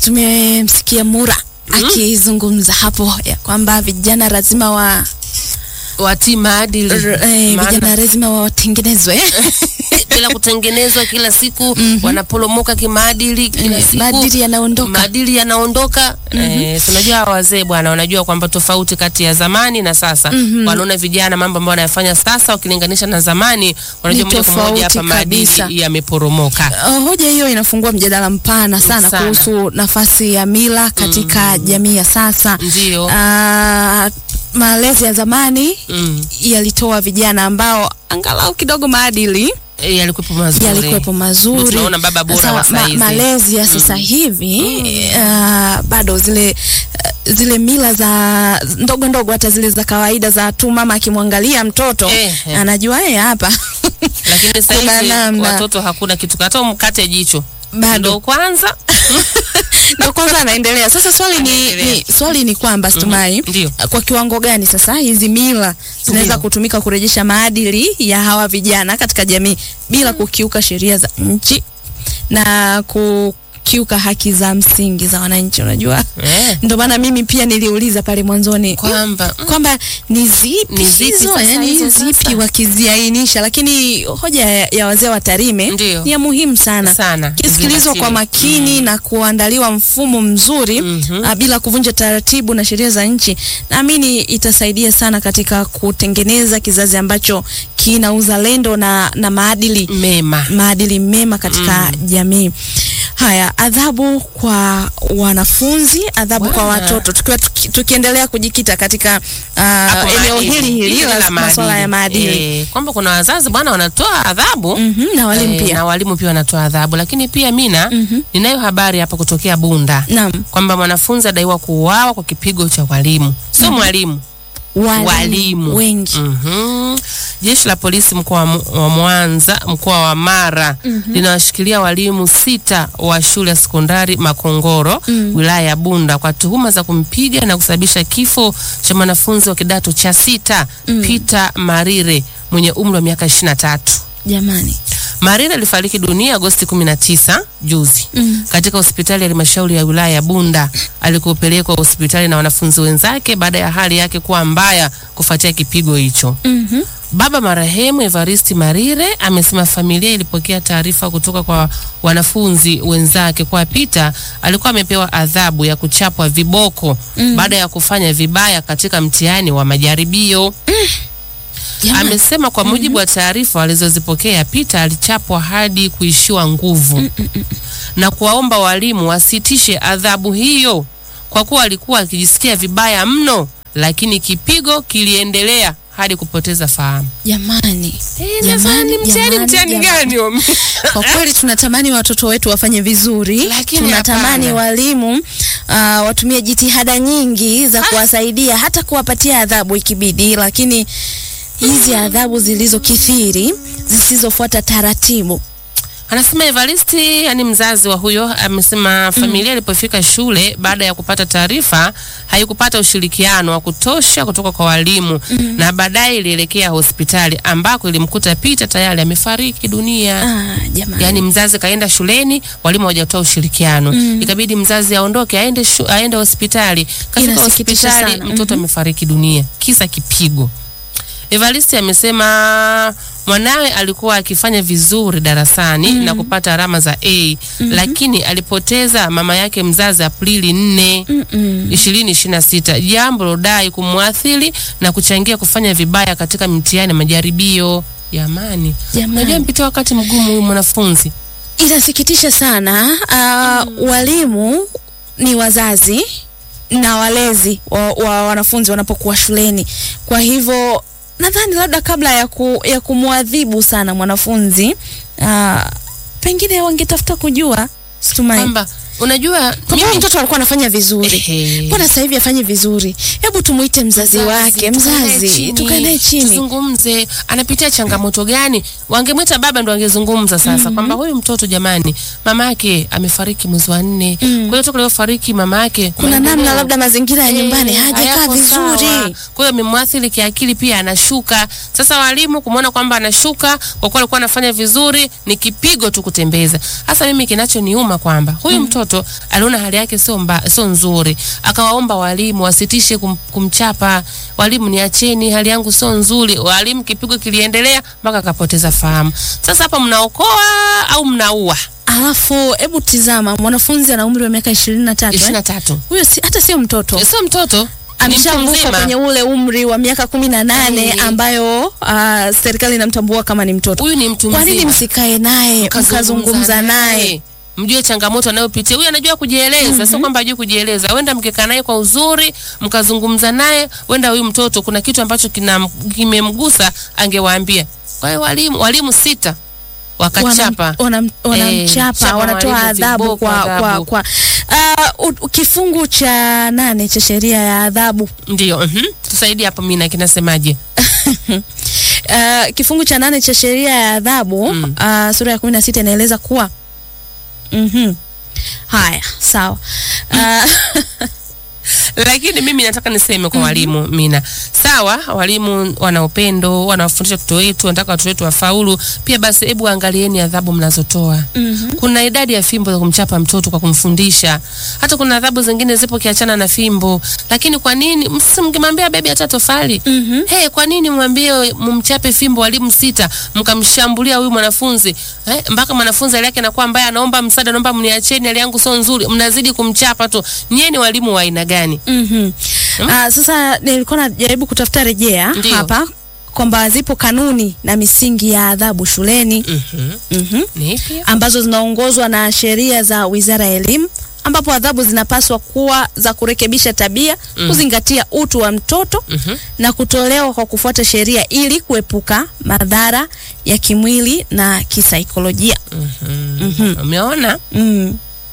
tumemsikia Mura akizungumza hapo ya kwamba vijana lazima wa watii maadili r- eh, Maana vijana lazima watengenezwe bila kutengenezwa kila siku wanaporomoka kimaadili kila Eh, siku maadili yanaondoka. maadili yanaondoka eh, si unajua hawa wazee bwana wanajua kwamba tofauti kati ya zamani na sasa wanaona vijana mambo ambayo wanayafanya sasa ukilinganisha na zamani wanajua Ni moja kwa moja tofauti hapa maadili kabisa. yameporomoka Uh, hoja hiyo inafungua mjadala mpana sana, Sana. kuhusu nafasi ya mila katika jamii ya sasa. Ndio. Uh, malezi ya zamani mm. yalitoa vijana ambao angalau kidogo maadili Eh, yalikuwepo mazuri yalikuwepo mazuri. Ndio tunaona baba bora Sasa wa saizi. malezi ya sasa hivi uh, bado zile uh, zile mila za ndogo ndogo, hata zile za kawaida za tu mama akimwangalia mtoto Eh, eh. anajua yeye hapa lakini sasa Kuna hivi namna. watoto hakuna kitu hata umkate jicho Bado. ndo kwanza na kwanza anaendelea sasa. Swali ni, Anaendelea. ni swali ni kwamba Stumai, Ndio. kwa kiwango gani sasa hizi mila zinaweza Ndio. kutumika kurejesha maadili ya hawa vijana katika jamii bila kukiuka sheria za nchi na kukiuka haki za msingi za wananchi? Unajua, eh, ndio maana mimi pia niliuliza pale mwanzoni kwamba mm, kwamba ni zipi Ni zipi hizo, sasa yani hizo zipi sasa? wakiziainisha, lakini hoja ya, ya wazee wa Tarime Ndio. ni ya muhimu sana Sana. kisikilizwa kwa Zingatiwe. makini na kuandaliwa mfumo mzuri Mhm. ah, bila kuvunja taratibu na sheria za nchi, naamini itasaidia sana katika kutengeneza kizazi ambacho kina uzalendo na, na maadili mema maadili mema katika jamii. Haya, adhabu kwa wanafunzi, adhabu kwa Bwana. watoto, tukiwa tuki, tukiendelea kujikita katika uh, Hapo eneo maadili. hili hili Hili la la masuala ya maadili Eh, kwamba kuna wazazi bwana wanatoa adhabu Mhm, na walimu eh, pia. na walimu pia wanatoa adhabu, lakini pia mina ninayo habari hapa kutokea Bunda Naam, kwamba mwanafunzi adaiwa kuuawa kwa kipigo cha walimu, sio mwalimu walimu wengi Mhm. Jeshi la polisi mkoa wa Mu- wa Mwanza, mkoa wa Mara linawashikilia walimu sita wa shule ya sekondari Makongoro wilaya ya Bunda kwa tuhuma za kumpiga na kusababisha kifo cha mwanafunzi wa kidato cha sita Peter Marire mwenye umri wa miaka 23. jamani. Marira alifariki dunia Agosti 19 juzi katika hospitali ya halmashauri ya wilaya ya Bunda alikopelekwa hospitali na wanafunzi wenzake baada ya hali yake kuwa mbaya kufuatia kipigo hicho. Mhm. Baba marehemu Evaristi Marire amesema familia ilipokea taarifa kutoka kwa wanafunzi wenzake kwa Peter alikuwa amepewa adhabu ya kuchapwa viboko baada ya kufanya vibaya katika mtihani wa majaribio. Jamani. Amesema kwa mujibu wa taarifa alizozipokea Peter alichapwa hadi kuishiwa nguvu na kuwaomba walimu wasitishe adhabu hiyo kwa kuwa alikuwa akijisikia vibaya mno, lakini kipigo kiliendelea hadi kupoteza fahamu. Jamani, Jamani, mtihani jamani, mtihani jamani. gani huo? Kwa kweli tunatamani watoto wetu wafanye vizuri, Lakini tunatamani hapana. walimu uh, watumie jitihada nyingi za kuwasaidia hata kuwapatia adhabu ikibidi, lakini hizi adhabu zilizokithiri zisizofuata taratibu Anasema Evaristi, yani mzazi wa huyo, amesema familia ilipofika shule baada ya kupata taarifa haikupata ushirikiano wa kutosha kutoka kwa walimu na baadaye ilielekea hospitali ambako ilimkuta Peter tayari amefariki dunia. ah, jamani. Yaani mzazi kaenda shuleni, walimu hawajatoa ushirikiano. Ikabidi mzazi aondoke aende shu, aende hospitali. Kafika Inasikitisha hospitali sana. mtoto amefariki dunia kisa kipigo. Evaristi amesema mwanawe alikuwa akifanya vizuri darasani na kupata alama za A lakini alipoteza mama yake mzazi Aprili 4 2026, jambo lodai kumwathiri na kuchangia kufanya vibaya katika mtihani na majaribio. Jamani, Jamani. unajua mpitia wakati mgumu huyu mwanafunzi. Inasikitisha sana. Uh, walimu ni wazazi na walezi wa, wa wanafunzi wanapokuwa shuleni. Kwa hivyo nadhani labda kabla ya, ku, ya kumwadhibu sana mwanafunzi uh, pengine wangetafuta kujua Stumai Kwamba unajua kwamba mimi mtoto alikuwa anafanya vizuri, Ehe. mbona sasa hivi afanye vizuri? Hebu tumuite mzazi, wake, tukae mzazi, chini, tukae naye chini. tuzungumze, anapitia changamoto gani? Wangemwita baba ndo angezungumza sasa kwamba huyu mtoto jamani, mama yake amefariki mwezi wa nne. Kwa hiyo toka alivyofariki mama yake Kuna maendeleo- namna labda mazingira ya Eh, nyumbani hajakaa hayako sawa. vizuri. Kwa hiyo amemwathiri kiakili pia anashuka. Sasa walimu kumwona kwamba anashuka kwa kuwa alikuwa anafanya vizuri ni kipigo tu kutembeza. Hasa mimi kinachoniuma kwamba huyu mtoto mtoto aliona hali yake sio mba, sio nzuri, akawaomba walimu wasitishe kum, kumchapa. Walimu, niacheni, hali yangu sio nzuri. Walimu, kipigo kiliendelea mpaka akapoteza fahamu. Sasa hapa mnaokoa au mnaua? Alafu hebu tizama, mwanafunzi ana umri wa miaka ishirini na tatu ishirini eh? na tatu Huyo si, hata sio mtoto sio mtoto, ni mtu ameshavuka mzima. kwenye ule umri wa miaka kumi na nane Eh. ambayo uh, serikali inamtambua kama ni mtoto. Huyu ni mtu Kwa nini mzima. msikae naye mkazungumza naye? mjue changamoto anayopitia huyu anajua kujieleza sio kwamba hajui kujieleza wenda mkikaa naye kwa uzuri mkazungumza naye wenda huyu mtoto kuna kitu ambacho kina kimemgusa angewaambia kwa hiyo walimu walimu sita wakachapa Wanam- wanam- wanamchapa chapa wanatoa walimu adhabu viboko, kwa, kwa, adhabu. kwa uh, u- u- kifungu cha nane cha sheria ya adhabu ndio mhm. tusaidie hapo mina kinasemaje uh, kifungu cha nane cha sheria ya adhabu Mm. uh, sura ya kumi na sita inaeleza kuwa mhm haya sawa uh, lakini mimi nataka niseme kwa walimu mina sawa walimu wana upendo wanawafundisha watoto wetu wanataka watoto wetu wafaulu pia basi hebu angalieni adhabu mnazotoa mhm kuna idadi ya fimbo za kumchapa mtoto kwa kumfundisha hata kuna adhabu zingine zipo kiachana na fimbo lakini kwa nini msi mkimwambia bebi hata tofali Mhm. hey, kwa nini mwambie mumchape fimbo walimu sita mkamshambulia huyu mwanafunzi eh, mpaka mwanafunzi hali yake inakuwa mbaya anaomba msaada naomba mniacheni hali yangu sio nzuri mnazidi kumchapa tu nyie ni walimu wa aina gani Mhm. Ah, sasa nilikuwa najaribu kutafuta rejea Ndiyo. hapa kwamba zipo kanuni na misingi ya adhabu shuleni Mhm. mhm, ni ipi ambazo zinaongozwa na sheria za Wizara ya Elimu ambapo adhabu zinapaswa kuwa za kurekebisha tabia, kuzingatia utu wa mtoto Mhm. na kutolewa kwa kufuata sheria ili kuepuka madhara ya kimwili na kisaikolojia. Mhm. umeona Mm.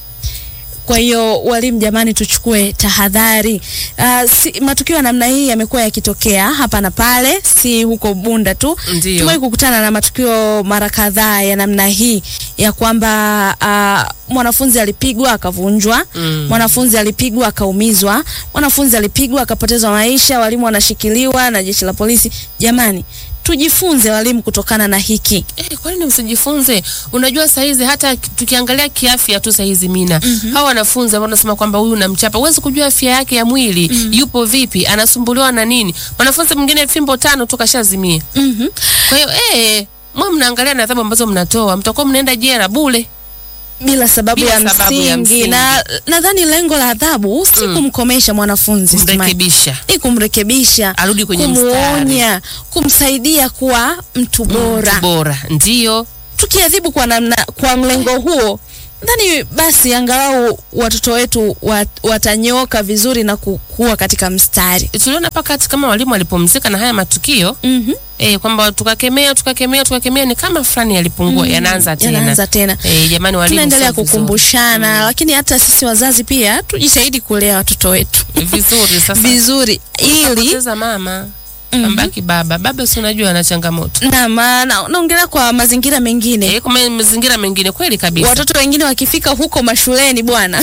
Kwa hiyo walimu, jamani, tuchukue tahadhari. Uh, si, matukio ya namna hii yamekuwa yakitokea hapa na pale, si huko Bunda tu. Ndio. Tumewahi kukutana na matukio mara kadhaa ya namna hii ya kwamba uh, mwanafunzi alipigwa akavunjwa, Mm. mwanafunzi alipigwa akaumizwa, mwanafunzi alipigwa akapoteza maisha, walimu wanashikiliwa na jeshi la polisi. Jamani, tujifunze walimu kutokana na hiki. Eh, kwa nini msijifunze? Unajua saizi hata ki- tukiangalia kiafya tu saizi mina hawa wanafunzi ambao wanasema kwamba huyu namchapa, huwezi kujua afya yake ya mwili yupo vipi, anasumbuliwa na nini. Mwanafunzi mwingine fimbo tano tu kashazimia. Mhm. Kwa hiyo eh, mwa mnaangalia na adhabu ambazo mnatoa, mtakuwa mnaenda jela bule. bila sababu, Bila ya, sababu msingi. ya msingi. na nadhani lengo la adhabu si kumkomesha mwanafunzi Stumai. Mrekebisha ni kumrekebisha arudi kwenye mstari kumuonya kumsaidia kuwa mtu bora Mtu bora, ndio tukiadhibu kwa namna kwa mlengo huo nadhani basi angalau watoto wetu wat, watanyoka vizuri na kukua katika mstari tuliona mpaka hata kama walimu walipumzika na haya matukio mm eh, kwamba tukakemea tukakemea tukakemea, ni kama fulani yalipungua, yanaanza tena yanaanza tena Eh, jamani walimu tunaendelea sio vizuri. kukumbushana lakini hata sisi wazazi pia tujitahidi kulea watoto wetu vizuri sasa vizuri ili poteza mama ambaki baba baba si unajua ana changamoto na maana naongelea kwa mazingira mengine eh, kwa mazingira mengine kweli kabisa watoto wengine wakifika huko mashuleni bwana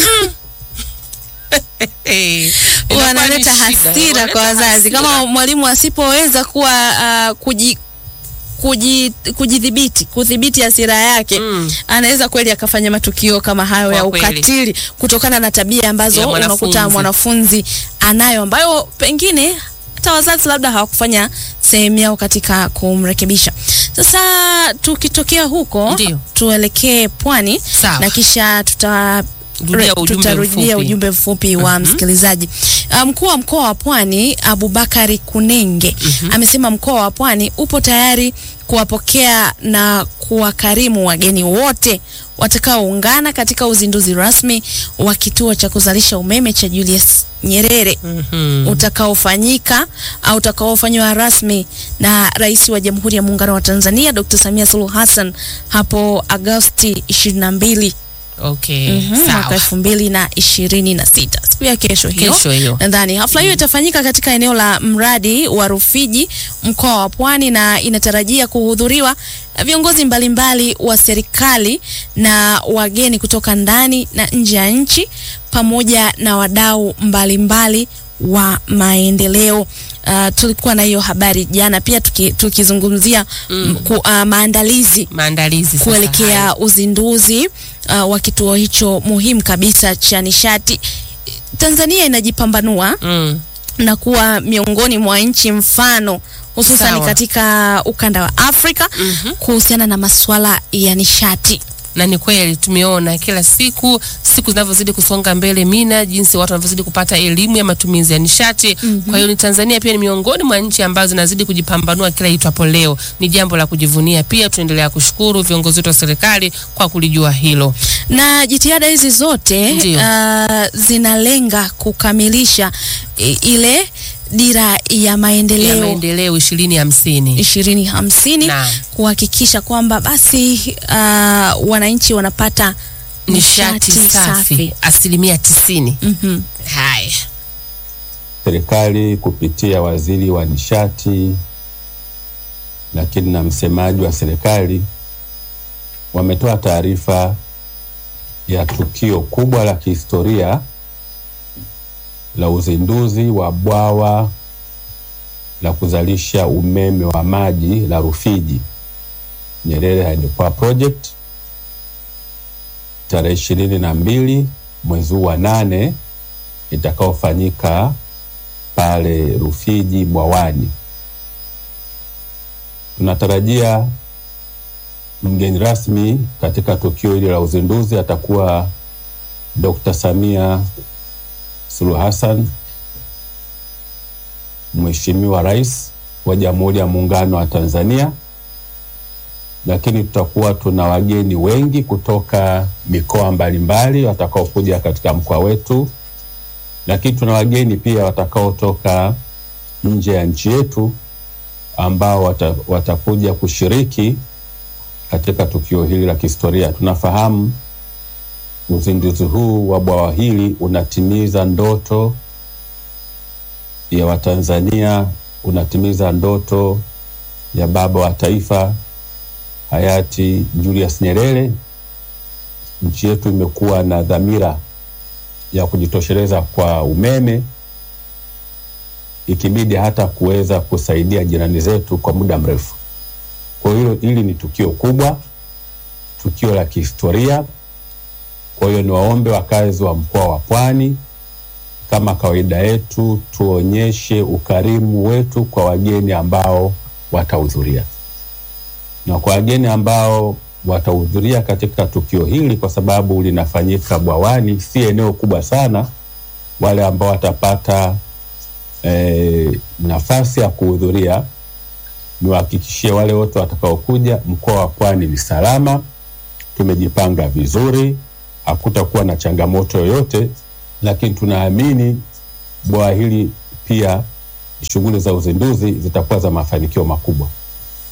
Eh, inakuwa wanaleta ni shida, hasira wanaleta kwa wazazi hasira. kama mwalimu asipoweza kuwa uh, kuji kuji- kujidhibiti kudhibiti hasira yake Mm. anaweza kweli akafanya matukio kama hayo Kwa ya kweli. ukatili kutokana na tabia ambazo Ya mwanafunzi. unakuta mwanafunzi anayo ambayo pengine hata wazazi labda hawakufanya sehemu yao katika kumrekebisha sasa tukitokea huko Ndio. tuelekee pwani Sawa. na kisha tuta Rudia re- ujumbe tutarudia mfupi. ujumbe mfupi wa msikilizaji. Uh, Mkuu wa mkoa wa Pwani Abubakari Kunenge amesema mkoa wa Pwani upo tayari kuwapokea na kuwakarimu wageni wote watakaoungana katika uzinduzi rasmi wa kituo cha kuzalisha umeme cha Julius Nyerere Mhm. utakaofanyika au utakaofanywa rasmi na Rais wa Jamhuri ya Muungano wa Tanzania Dr. Samia Suluhu Hassan hapo Agosti 22 okay Mhm, mwaka sawa elfu mbili na ishirini na sita siku ya kesho hiyo kesho hiyo nadhani hafla hiyo itafanyika katika eneo la mradi wa Rufiji mkoa wa Pwani na inatarajia kuhudhuriwa na viongozi mbalimbali wa serikali na wageni kutoka ndani na nje ya nchi pamoja na wadau mbalimbali wa maendeleo. Uh, tulikuwa na hiyo habari jana pia tuki, tukizungumzia mm. ku, uh, maandalizi Maandalizi sasa kuelekea haya. uzinduzi uh, wa kituo hicho muhimu kabisa cha nishati. Tanzania inajipambanua mm. na kuwa miongoni mwa nchi mfano hususan Sawa. katika ukanda wa Afrika Mhm. kuhusiana na masuala ya nishati. na ni kweli tumeona kila siku siku zinavyozidi kusonga mbele mina jinsi watu wanavyozidi kupata elimu ya matumizi ya nishati kwa hiyo ni Tanzania pia ni miongoni mwa nchi ambazo zinazidi kujipambanua kila itwapo leo ni jambo la kujivunia pia tunaendelea kushukuru viongozi wetu wa serikali kwa kulijua hilo Na jitihada hizi zote Ndiyo. uh, zinalenga kukamilisha i, ile dira ya ya maendeleo maendeleo ishirini hamsini ishirini hamsini Naam. kuhakikisha kwamba basi uh, wananchi wanapata nishati safi asilimia tisini Mhm. haya serikali kupitia waziri wa nishati lakini na msemaji wa serikali wametoa taarifa ya tukio kubwa la kihistoria la uzinduzi wa bwawa la kuzalisha umeme wa maji la Rufiji Nyerere Hydropower Project tarehe ishirini na mbili mwezi huu wa nane itakaofanyika pale Rufiji Bwawani. Tunatarajia mgeni rasmi katika tukio hili la uzinduzi atakuwa Dr. Samia Suluhu Hassan, Mheshimiwa Rais wa Jamhuri ya Muungano wa Tanzania, lakini tutakuwa tuna wageni wengi kutoka mikoa mbalimbali watakaokuja katika mkoa wetu lakini tuna wageni pia watakaotoka nje ya nchi yetu ambao wata, watakuja kushiriki katika tukio hili la kihistoria. Tunafahamu uzinduzi huu wa bwawa hili unatimiza ndoto ya Watanzania, unatimiza ndoto ya baba wa taifa hayati Julius Nyerere. Nchi yetu imekuwa na dhamira ya kujitosheleza kwa umeme ikibidi hata kuweza kusaidia jirani zetu kwa muda mrefu. Kwa hiyo hili ni tukio kubwa, tukio la kihistoria. Kwa hiyo niwaombe wakazi wa mkoa wa Pwani, kama kawaida yetu, tuonyeshe ukarimu wetu kwa wageni ambao watahudhuria, na kwa wageni ambao watahudhuria katika tukio hili, kwa sababu linafanyika Bwawani, si eneo kubwa sana. Wale ambao watapata eh, nafasi ya kuhudhuria, niwahakikishie wale wote watakaokuja, mkoa wa Pwani ni salama, tumejipanga vizuri, hakutakuwa na changamoto yoyote, lakini tunaamini bwawa hili pia shughuli za uzinduzi zitakuwa za mafanikio makubwa.